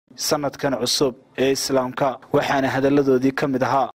sanadkan cusub ee islaamka waxaana hadalladoodii ka mid ahaa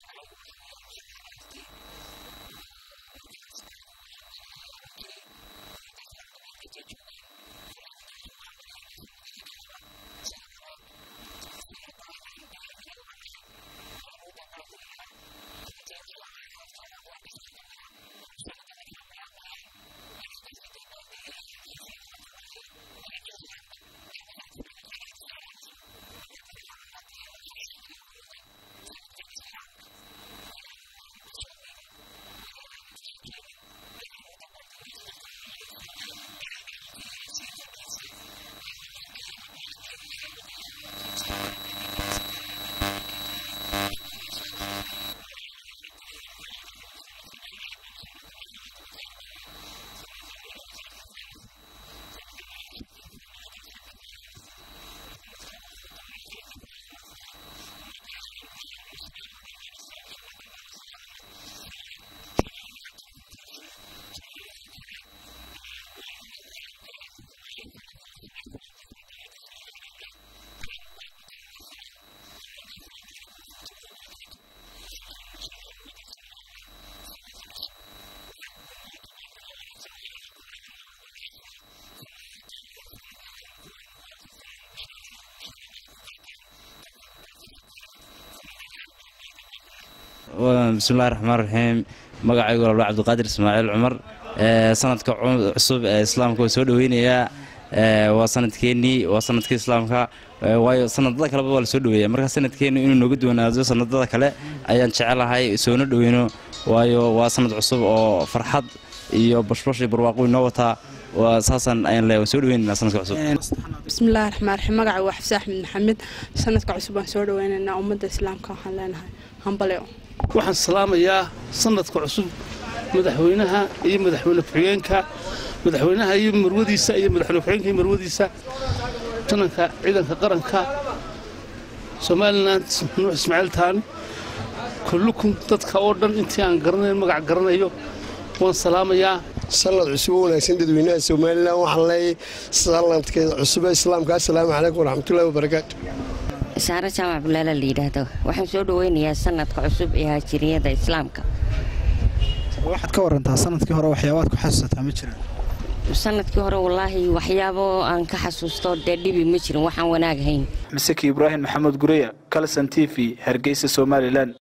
bismillahi raxmaan raxiim magacaygu labla cabdiqaadir ismaaciil cumar sanadka cusub ee islaamka waa soo dhoweynayaa waa sanadkeennii waa sanadkii islaamka waayo sanadada kaleba waa la soo dhoweeya marka sanadkeennu inuu nooga duwanaado sanadada kale ayaan jecelahay soona dhoweyno waayo waa sanad cusub oo farxad iyo bashbash iyo barwaaqo inoo wataa saasaan ayaan leeyahay waan soo dhoweynaynaa sanadka cusub bismillahi raxmaan raxiim magaca waa xabse axmed maxamed sanadka cusub waan soo dhoweynaynaa ummadda islaamka waxaan leenahay hambaleo waxaan salaamayaa sanadka cusub madaxweynaha iyo madaxweyne ku-xigeenka madaxweynaha iyo marwadiisa iyo madaxweyne ku-xigeenka iyo marwadiisa tananka ciidanka qaranka somalilan nuux ismaaciil taani kullukum dadka oo dhan intii aan garanayn magac garanayo waan salaamayaa sanad cusub oo wanaagsan dadweynaha somalilan waxaan leeyahay sanadkeeda cusub ee islaamka assalaamu calaykum waraxmatullahi wabarakaatu saare jaamac bulaala la yidhaahdo waxaan soo dhoweynayaa sanadka cusub ee haajiriyada islaamka waxaad ka warantaa sanadkii hore waxyaabaad ku xasuusataa ma jiraan sanadkii hore wallaahi waxyaabo aan ka xasuusto dee dhibi ma jirin waxaan wanaag hayn maseki ibraahim maxamed gureya kalson t v hargeysa somalilan